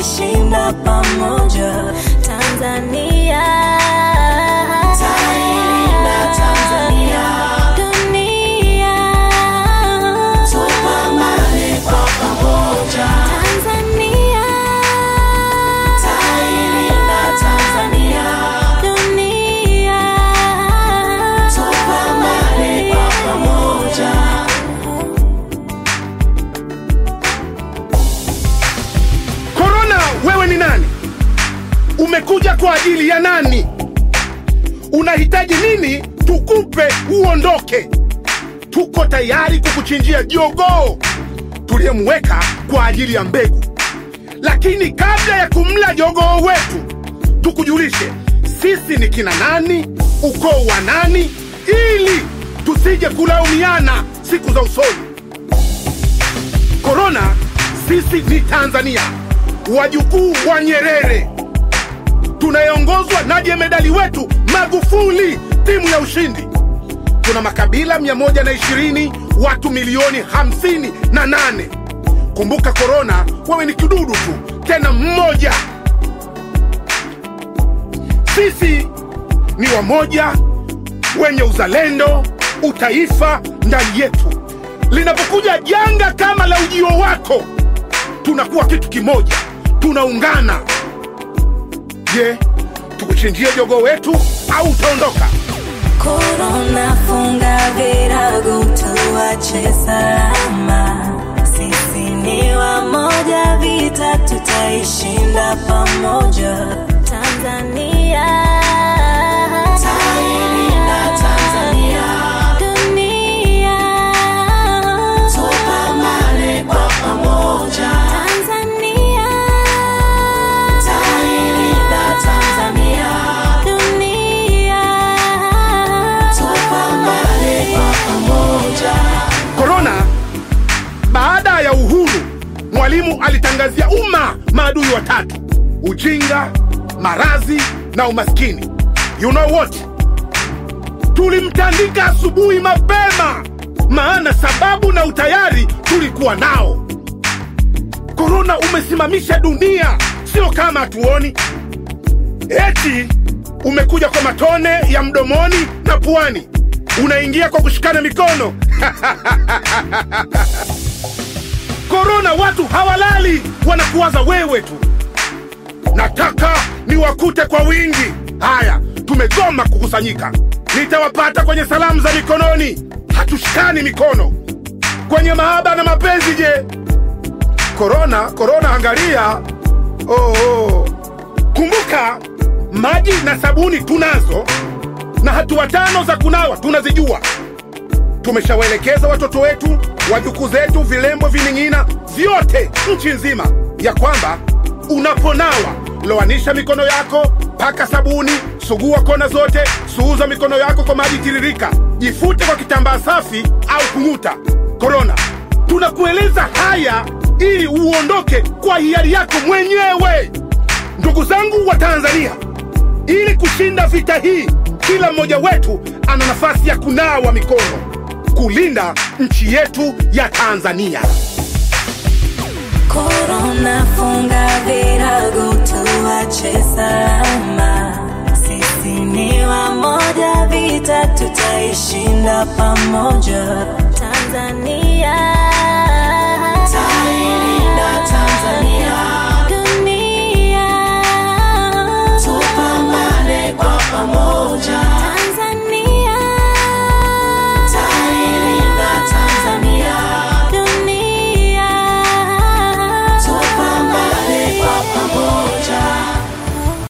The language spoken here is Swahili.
tutaishinda pamoja. Tanzania, Tutailinda Tanzania. dunia, Tupambane kwa pamoja. Tanzania, Tutailinda Tanzania. dunia, Tupambane kwa pamoja. Korona, wewe ni nani? Umekuja kwa ajili ya nani? Unahitaji nini tukupe uondoke? Tuko tayari kukuchinjia jogoo tuliyemweka kwa ajili ya mbegu, lakini kabla ya kumla jogoo wetu, tukujulishe sisi ni kina nani, ukoo wa nani, ili tusije kulaumiana siku za usoni. Korona, sisi ni Tanzania, wajukuu wa Nyerere, tunayeongozwa na jemedali wetu Magufuli, timu ya ushindi. Tuna makabila 120 watu milioni 58. Kumbuka korona, wewe ni kidudu tu, tena mmoja. Sisi ni wamoja, wenye uzalendo, utaifa ndani yetu. Linapokuja janga kama la ujio wako, tunakuwa kitu kimoja, tunaungana. Je, tukuchinjie jogoo wetu au utaondoka? Korona, funga virago, tuache salama. Sisi ni wamoja, vita tutaishinda pamoja. Tanzania, Tutailinda Tanzania. dunia, Tupambane kwa pamoja. Tanzania, Tutailinda Tanzania. dunia, Tupambane kwa pamoja. Korona, baada ya uhuru, Mwalimu alitangazia umma maadui watatu: ujinga, maradhi na umaskini. You know what? Tulimtandika asubuhi mapema, maana sababu na utayari tulikuwa nao. Korona umesimamisha dunia, sio kama hatuoni. Eti umekuja kwa matone ya mdomoni na puani, unaingia kwa kushikana mikono. Korona, watu hawalali, wanakuwaza wewe tu. Nataka niwakute kwa wingi. Haya, tumegoma kukusanyika. Nitawapata kwenye salamu za mikononi, hatushikani mikono. Kwenye mahaba na mapenzi, je? Korona, korona, angalia. Oh, oh. Kumbuka, maji na sabuni tunazo, na hatua tano za kunawa tunazijua. Tumeshawaelekeza watoto wetu, wajukuu zetu, vilembo, vining'ina vyote nchi nzima, ya kwamba unaponawa loanisha mikono yako, paka sabuni, sugua kona zote, suuza mikono yako kwa maji tiririka, jifute kwa kitambaa safi au kung'uta. Korona, tunakueleza haya ili uondoke kwa hiari yako mwenyewe. Ndugu zangu wa Tanzania, ili kushinda vita hii, kila mmoja wetu ana nafasi ya kunawa mikono, kulinda nchi yetu ya Tanzania. Korona, funga virago, tuache salama. Sisi ni wamoja, vita tutaishinda pamoja. Tanzania, Tutailinda Tanzania.